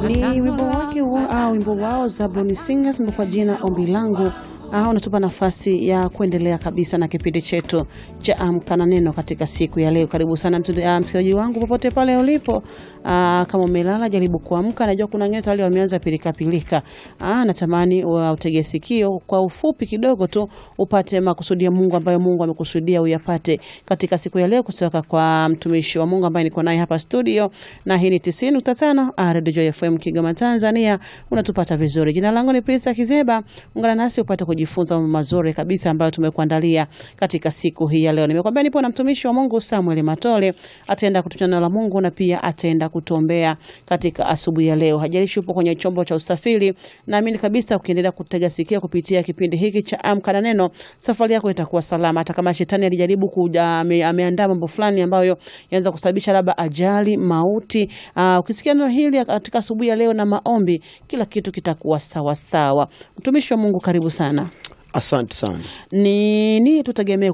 Ni wimbo wake wa, ah, wimbo wao Zabuni Singers ndio kwa jina ombi langu. Ah, unatupa nafasi ya kuendelea kabisa na kipindi chetu cha Amka na Neno katika siku ya leo. Karibu sana mtu- ah, msikilizaji wangu popote pale ulipo. Ah, kama umelala jaribu kuamka. Najua kuna wengine tayari wameanza pilika pilika. Ah, natamani wa utege sikio kwa ufupi kidogo tu upate makusudi ya Mungu ambayo Mungu amekusudia uyapate katika siku ya leo kutoka kwa mtumishi wa Mungu ambaye niko naye hapa studio, na hii ni 90.5 ah, Radio Joy FM Kigoma Tanzania. Unatupata vizuri. Jina langu ni Prince Kizeba. Ungana nasi upate kujifunza mambo mazuri kabisa ambayo tumekuandalia katika siku hii ya leo. Nimekwambia nipo na mtumishi wa Mungu Samuel Matole, ataenda kututia neno la Mungu na pia ataenda kutuombea katika asubuhi ya leo. Hajalishi upo kwenye chombo cha usafiri, naamini kabisa ukiendelea kutega sikio kupitia kipindi hiki cha Amka na Neno, safari yako itakuwa salama, hata kama shetani alijaribu kuja, ame, ameandaa mambo fulani ambayo yanaweza kusababisha labda ajali, mauti. Uh, ukisikia neno hili katika asubuhi ya leo na maombi, kila kitu kitakuwa sawa sawa. Mtumishi wa Mungu, karibu sana. Asante sana. Ni nini tutegemee